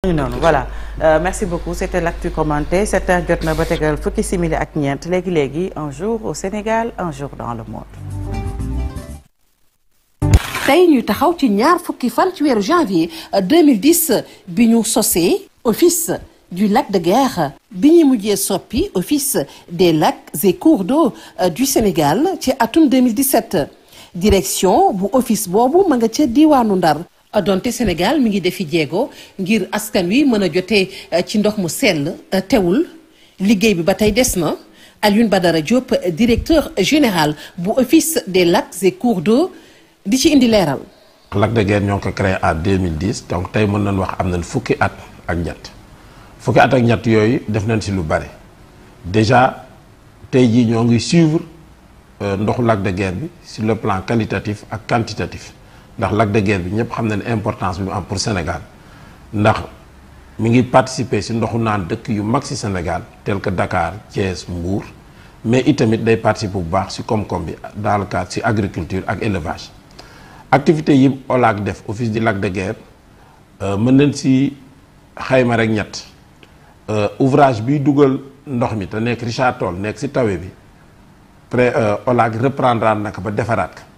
noonu voilà euh, merci beaucoup c'était l'actu commenté sept heures jot na ba tegal fukki simili ak ñeent léegi léegi un jour au Sénégal un jour dans le monde. tey ñu taxaw ci ñaar fukki fan ci weeru janvier 2010 bi ñu sosee office du lac de Guiers bi ñuy mujjee soppi office des lacs et cours d'eau du Sénégal ci atum 2017 direction bu office boobu ma nga ca diwaanu Ndar donte Sénégal mi ngi defi jéego ngir askan wi mën a jotee ci ndox mu sell teewul liggéey bi ba tey des na Alioune Badara Diop directeur général bu office des lacs et cours d'eau di ci indi leeral. lac de Guiers ñoo ngi ko créé en 2010 donc tey mën nañ wax am nañ fukki at ak ñett fukki at ak ñett yooyu def nañ si lu bare déjà tey jii ñoo ngi suivre ndoxu lac de Guiers bi sur le plan qualitatif ak quantitatif ndax lac de Guiers bi ñëpp xam nañ importance bi mu am pour Sénégal ndax mi ngi participer si ndoxu naan dëkk yu mag si Sénégal tel que Dakar Thiès Mbour mais itamit day participer bu baax si koom-koom bi dans le cadre si agriculture ak élevage. activité yi OLAC def office du lac de Guiers mën nañ si xayma rek ñett ouvrage biy dugal ndox mi te nekk Richard Toll nekk si tawe bi pré OLAC reprendre naka ba defaraat ko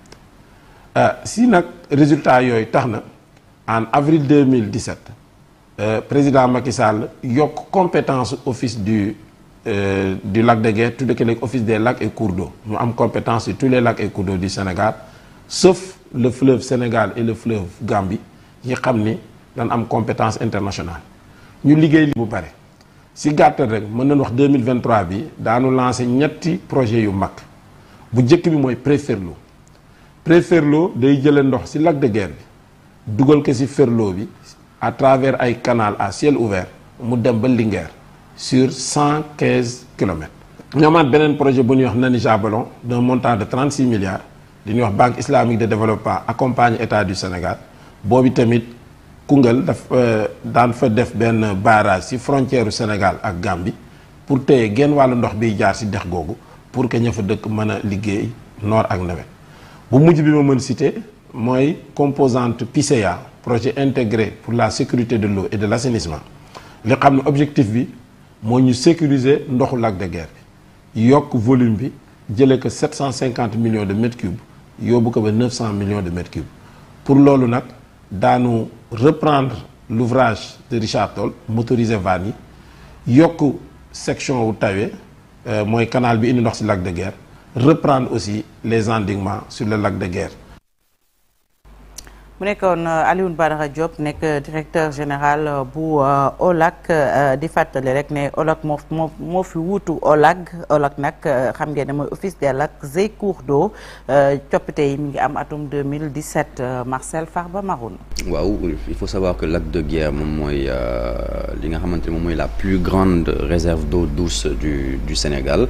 si nag résultat yooyu tax na en avril 2017 président Macky Sall yokk compétence office du du lac de Guiers tudde ko léegi office des lacs et cours d'eau mu am compétence sur tous les lacs et cours d'eau du Sénégal sauf le fleuve Sénégal et le fleuve Gambie yi xam ni dañ am compétence internationale ñu liggéey li bu bare si gàttal rek mën nañ wax 2023 bi daanu lancé ñetti projet yu mag bu njëkk bi mooy Préferlo Préferlo day jële ndox si lac de Guiers bi dugal ko si Ferlo bi à travers ay canal à ciel ouvert mu dem ba Linguère sur 115 kilomètres ñu amaat beneen projet bu ñuy wax Nani Jabalon d'un montant de 36 milliards li ñuy wax banque islamique de développement accompagne état du Sénégal boobu tamit Koungheul daf daan fa def benn barrage ci frontière u Sénégal ak Gambie pour téye genn wàllu ndox biy jaar ci dex googu pour que ña fa dëkk mën a liggéey noor ak nawet bu mujj bi ma mën citer mooy composante PICEA projet intégré pour la sécurité de l'eau et de l'assainissement li xam ne objectif bi moo ñu sécuriser ndoxu lac de Guiers bi yokk volume bi jëlee ko 750 millions de mètres cubes yóbbu ko ba 900 millions de mètres cubes pour loolu nag daanu reprendre l'ouvrage de Richard Toll motoriser vannes yi yokk section wu tawe mooy canal bi indi ndox ci lac de Guiers reprendre aussi les endiguements sur le lac de Guiers mu nekkoon Alioune Badara Diop nekk directeur général bu OLAC di fàttali rek ne OLAC moo moo moo fi wuutu OLAC OLAC nag xam ngeen ne mooy office des lacs et cours d'eau coppite yi mi ngi am atum 2017 Marcel Farba Maroun. waaw il faut savoir que lac de Guiers moom mooy li nga xamante ne moom mooy la plus grande réserve d'eau douce du du Sénégal.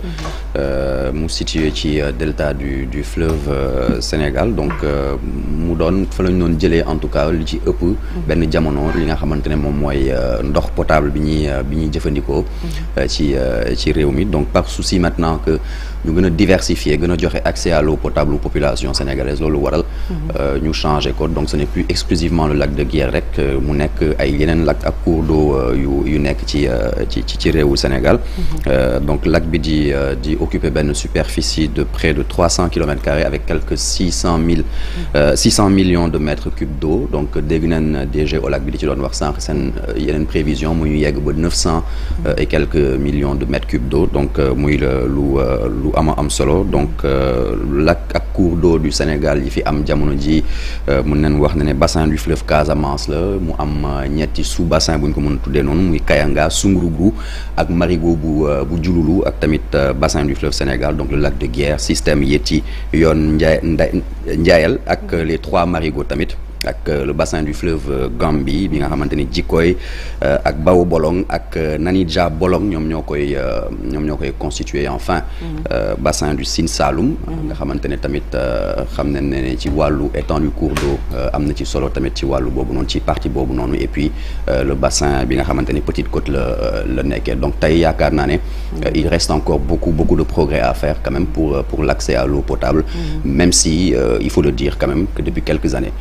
mu situé ci delta du du fleuve Sénégal donc mu doon fa lañ doon jëlee en tout cas li ci ëpp benn jamono li nga xamante ne moom mooy ndox potable bi ñuy bi ñuy jëfandikoo ci ci réew mi donc par souci maintenant que ñu gën a diversifier gën a joxe accès à l'eau potable aux populations sénégalaises loolu waral ñu changé ko donc ce n'est plus exclusivement le lac de Guiers rek mu nekk ay yeneen lac ak cours d'eau yu yu nekk ci ci ci réewu Sénégal donc lac bi di di occuper benn superficie de près de trois cents kilomètres carrés avec quelques six cent mille six cent millions de mètres cubes d'eau donc dégg nañ DG OLAC bi di ci doon wax sànq seen yeneen prévision muy yegg ba neuf cent et quelques millions de mètres cubes d'eau donc muy lu lu ama am solo donc lac ak cours d'eau du Sénégal yi fi am jamono ji mën nañ wax ne ne bassin du fleuve Casamance la mu am ñetti sous bassin bu ñu ko mën a tuddee noonu muy Kayanga Soungourou ak Marigot bu bu Diouloulou ak tamit bassin du fleuve Sénégal donc le lac de Guiers système Yéti yoon Ndiaye Ndiayel ak les trois marigots tamit ak le bassin du fleuve Gambie bi nga xamante ni Djikoy ak Bao Bolong ak Nanija Bolong ñoom ñoo koy ñoom ñoo koy constituer enfin bassin du Sine Saloum nga xamante ne tamit xam nañ ne ci wàllu étendue cours d'eau am na ci solo tamit ci wàllu boobu noonu ci partie boobu noonu et puis le bassin bi nga xamante ni Petite Côte la la nekkee donc tey yaakaar naa ne il reste encore beaucoup beaucoup de progrès à faire quand même pour pour l'accès à l'eau potable même si il faut le dire quand même que depuis quelques années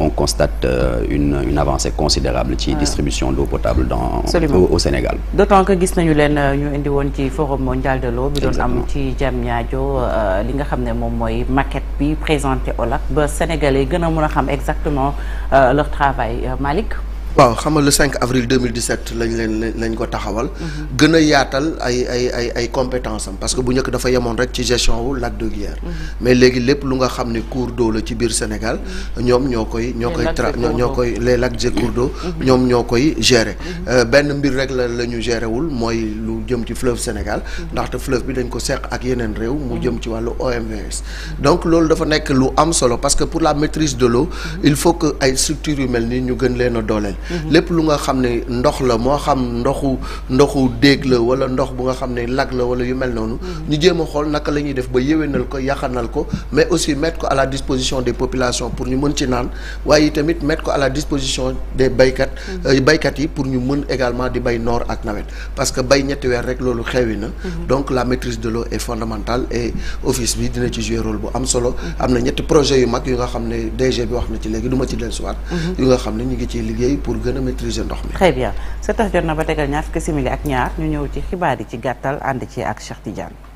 on constate euh, une une avancée considérable ci distribution d'eau potable dans Absolument. au, au Sénégal d'autant que gis nañu leen ñu indi woon ci forum mondial de l'eau bi doon am Exactement. ci Diamniadio euh, li nga xam ne moom mooy maquette bi présenté OLAC ba Sénégalais gën a mën a xam exactement euh, leur travail Euh, Malick waaw xam nga le 5 avril 2017 lañ leen lañ ko taxawal. gën a yaatal ay ay ay ay compétences am parce que bu njëkk dafa yemoon rek ci gestion wu lac de Guiers. mais léegi lépp lu nga xam ne cours d'eau la ci biir Sénégal ñoom ñoo koy. ñoo Les koy lacs tra et cours ñoo d'eau. koy les lacs et cours d'eau ñoom ñoo koy gérer. Euh, benn mbir rek la la ñu gérer wul mooy lu jëm ci fleuve Sénégal. ndaxte fleuve bi dañ ko seq ak yeneen réew. mu jëm ci wàllu OMVS. donc loolu dafa nekk lu am solo parce que pour la maîtrise de l'eau il faut que ay structures yu mel nii ñu gën leen a dooleel. lépp lu nga xam ne ndox la moo xam ndoxu ndoxu déeg la wala ndox bu nga xam ne lac la wala yu mel noonu. ñu jéem a xool naka la ñuy def ba yéwénal ko yaxanal ko mais aussi mettre ko à la disposition des populations pour ñu mën ci naan waaye tamit mettre ko à la disposition des baykat. euh, baykat yi pour ñu mën également di bay noor ak nawet parce que bay ñetti weer rek loolu xewi na. donc la maîtrise de l'eau est fondamentale et office bi dina ci jouer rôle bu am solo. am na ñetti projets yu mag yu nga xam ne DG bi wax na ci léegi du ma ci dellusiwaat. yu nga xam ne ñu ngi ciy liggéey pour gën a maîtriser ndox mi. très bien sa tax jot na ba tegal ñaar fukki simili ak ñaar ñu ñëw ci xibaar yi ci gàttal ànd ci ak Cheikh Tidiane